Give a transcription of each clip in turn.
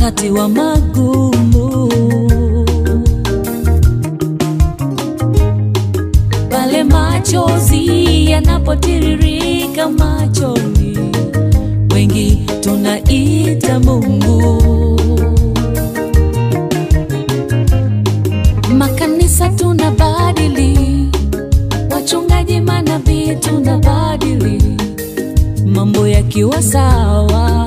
wakati wa magumu, pale machozi yanapotiririka machoni, wengi tunaita Mungu. Makanisa tunabadili, wachungaji, manabii tunabadili, mambo yakiwa sawa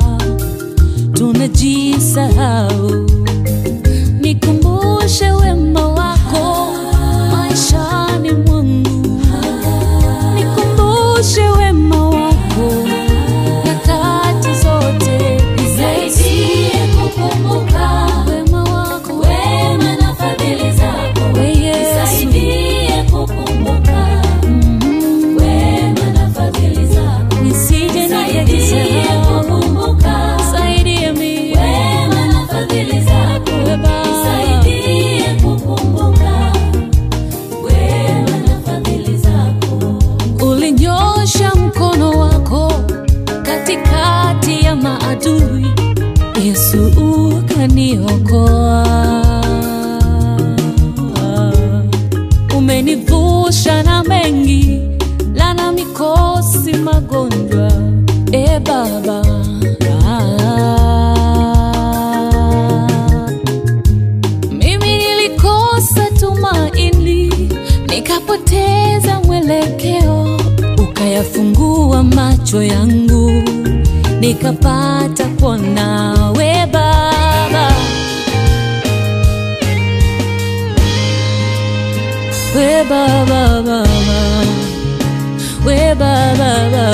tunajisahau. Nikumbushe wema wako maishani mwangu, nikumbushe wema wako nyakati zote, Nisaidie kukumbuka wema wako wema na fadhili zako. we Yesu. Nisaidie kukumbuka Mm, wema na fadhili zako. nisije Nisaidie nikajisahau, kukumbuka saidie mimi wema na fadhili zako. We Baba. Nisaidie kukumbuka wema na fadhili zako. Ulinyosha mkono wako katikati ya maadui, Yesu ukaniokoa. Umenivusha na mengi, lana, mikosi, magonjwa, e Baba. Mimi nilikosa tumaini, nikapoteza mwelekeo, ukayafungua macho yangu, nikapata kuona we Baba, we Baba, Baba, we Baba, Baba.